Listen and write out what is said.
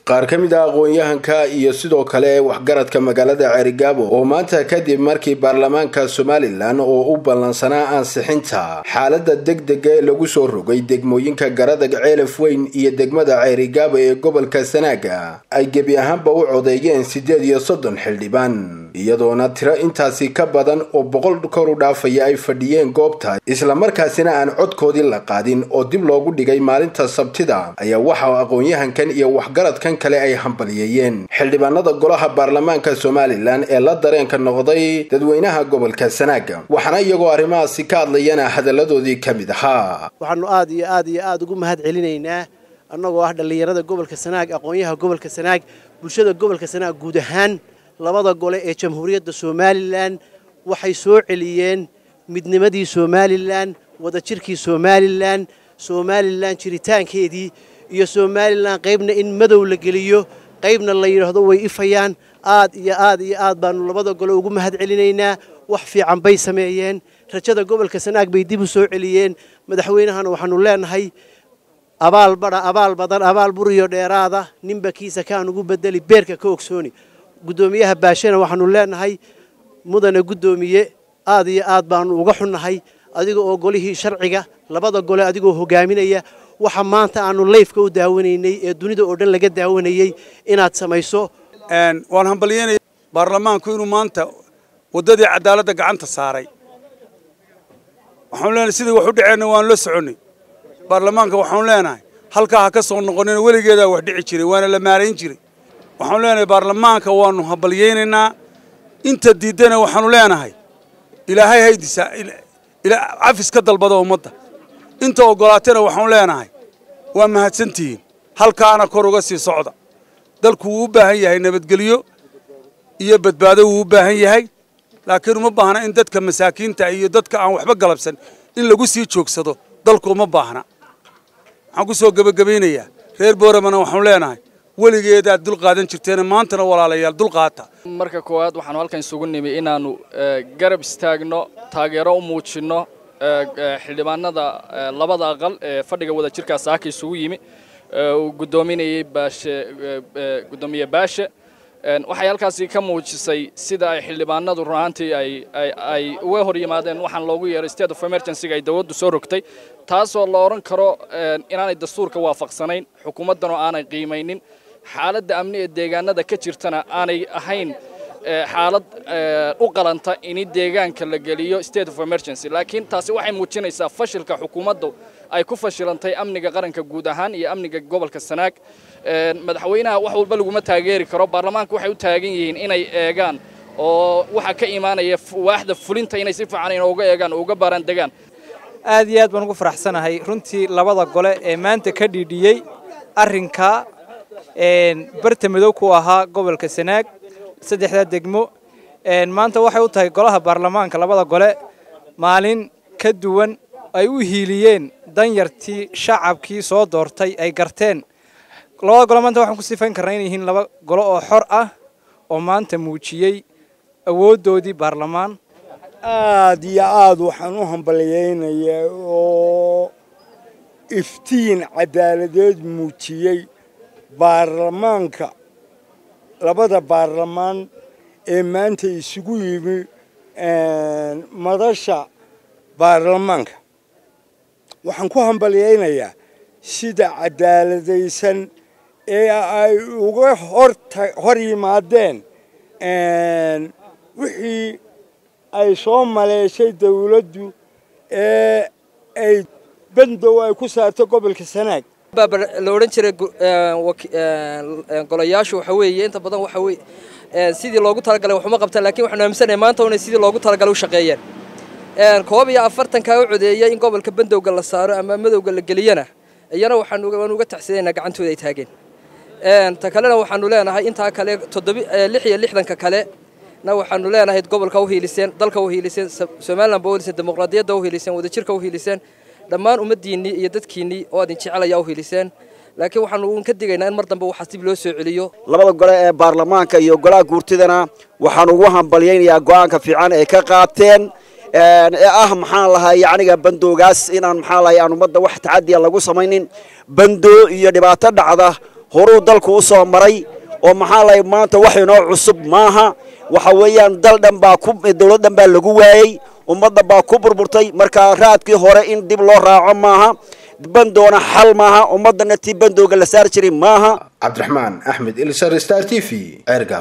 qaar ka mid ah aqoon-yahanka iyo sidoo kale waxgaradka magaalada ceerigaabo oo maanta kadib markii baarlamaanka somalilan oo u ballansanaa ansixinta xaalada degdega ee lagu soo rogay degmooyinka garadag ceelaf weyn iyo degmada ceerigaabo ee gobolka sanaaga ay gebi ahaanba u codeeyeen siddeed iyo soddon xildhibaan iyadoona tiro intaasi ka badan oo boqol kor u dhaafaya ay fadhiyeen goobta islamarkaasina aan codkoodii la qaadin oo dib loogu dhigay maalinta sabtida ayaa waxa aqoon-yahankan iyo waxgaradkan kale ay hambaliyeeyeen xildhibaanada golaha baarlamaanka somalilan ee la dareenka noqday dadweynaha gobolka sanaaga waxaana iyagoo arrimahaasi ka hadlayana hadalladoodii ka mid ahaa waxaanu aad iyo aad iyo aad ugu mahad celinaynaa annagoo ah dhallinyarada gobolka sanaag aqoonyaha gobolka sanaag bulshada gobolka sanaag guud ahaan labada gole ee jamhuuriyadda somalilan waxay soo celiyeen midnimadii somalilan wadajirkii somalilan somalilan jiritaankeedii iyo somalilan qaybna in madow la geliyo qaybna la yidhaahdo way ifayaan aad iyo aad iyo aad baanu labada gole ugu mahad celinaynaa wax fiican bay sameeyeen rajada gobolka sanaag bay dib u soo celiyeen madaxweynahana waxaanu leenahay abaal badha abaal badan abaal buriyo dheeraada ninba kiisa kaan ugu bedeli beerka ka ogsooni guddoomiyaha baashena waxaanu leenahay mudane guddoomiye aad iyo aad baanu uga xunnahay adiga oo golihii sharciga labada gole adigoo hogaaminaya waxa maanta aanu layfka u daawanaynay ee dunida oo dhan laga daawanayey inaad samayso waan hambalyeynaya baarlamaanku inuu maanta waddadii cadaaladda gacanta saaray waxaanu leenahay sidii wax u dhaceenna waanu la soconnay baarlamaanka waxaanu leenahay halkaa ha ka soo noqonina weligeedaa wax dhici jiray waana la maarayn jiray waxaanu leenahay baarlamaanka waanu hambalyaynaynaa inta diiddana waxaanu leenahay ilaahay haydisaa cafis ka dalbada ummadda inta oggolaatana waxaanu leenahay waa mahadsantihiin halkaana kor uga sii socda dalku wuu u baahan yahay nabadgelyo iyo badbaado wuu u baahan yahay laakiin uma baahna in dadka masaakiinta iyo dadka aan waxba galabsan in lagu sii joogsado dalku uma baahna waxaan ku soo gebagabaynayaa reer booramana waxaanu leenahay weligeedaad dul qaadan jirteena maantana walaalayaal dul qaata marka koowaad waxaanu halkan isugu nimi inaannu garab istaagno taageero u muujinno xildhibaanada labada aqal ee fadhiga wada jirkaa saaka isugu yimi uu guddoominayey baashe guddoomiye baashe waxay halkaasi ka muujisay sida ay xildhibaanadu runaantii ay uga hor yimaadeen waxaan loogu yeeray state of emergencyga ay dowladdu soo rogtay taasoo la odhan karo inaanay dastuurka waafaqsanayn xukuumaddanoo aanay qiimaynin xaaladda amni ee deegaanada ka jirtana aanay ahayn xaalad u qalanta in deegaanka la geliyo state of emergency laakiin taasi waxay muujinaysaa fashilka xukuumaddu ay ku fashilantay amniga qaranka guud ahaan iyo amniga gobolka sanaag madaxweynaha wax walba laguma taageeri karo baarlamaanka waxay u taagan yihiin inay eegaan oo waxaa ka imaanaya waaxda fulinta inay si fiican inooga eegaan oo uga baaraan degaan aad iyo aad baan ugu faraxsanahay runtii labada gole ee maanta ka dhiidhiyey arrinka barta madow ku ahaa gobolka sanaag saddexdaa degmo maanta waxay u tahay golaha baarlamaanka labada gole maalin ka duwan ay u hiiliyeen danyartii shacabkii soo doortay ay garteen labada gole maanta waxaan ku sifayn karnaa inay yihiin laba golo oo xor ah oo maanta muujiyey awooddoodii baarlamaan aad iyo aad waxaan u hambalyaynayaa oo iftiin caddaaladeed muujiyey baarlamaanka labada baarlamaan ee maanta isugu yimi madasha baarlamaanka waxaan ku hambalyaynayaa sida caddaaladaysan ee ay uga hor yimaadeen wixii ay soo maleeshay dawladdu ee ay bandow ay ku saartay gobolka sanaag la odhan jiray golayaashu waxa weeye inta badan waxa weye sidii loogu talagalay waxuma qabtaan lakin waxaanu aaminsanahay maanta inay sidii loogu talagalay u shaqeeyeen koob iyo afartankaa u codeeyay in gobolka bandowga la saaro ama madowga la geliyana iyana waxaanu uga taxsidaynaa gacantooda ay taageen ta kalena waxaanu leenahay intaa kale toddobi lix iyo lixdanka kale na waxaanu leenahay gobolka u hiiliseen dalka u hiiliseen somaliland ba u hiiliseen dimuqraadiyadda u hiiliseen wadajirka u hiiliseen dhammaan ummaddiinnii iyo dadkiinnii oo adin jecelaya u hiiliseen laakiin waxaanu ka digaynaa in mar dambe waxaas dib loo soo celiyo labada gole ee baarlamaanka iyo golaha guurtidana waxaan ugu hambalyaynayaa go'aanka fiican ay ka qaateen ee ah maxaan lahay yacniga bandoogaas inaan maxaan lahay aan ummadda wax tacadiya lagu samaynin bando iyo dhibaato dhacda horuu dalku u soo maray oo maxaa lahay maanta wax inoo cusub maaha waxa weeyaan dal dhan baa ku dowlad dhan baa lagu waayey ummadda baa ku burburtay markaa raadkii hore in dib loo raaco maaha bandoona xal maaha ummaddana tii bandooga la saari jiray maaha cabdiraxmaan axmed ilsar star t v ceergaab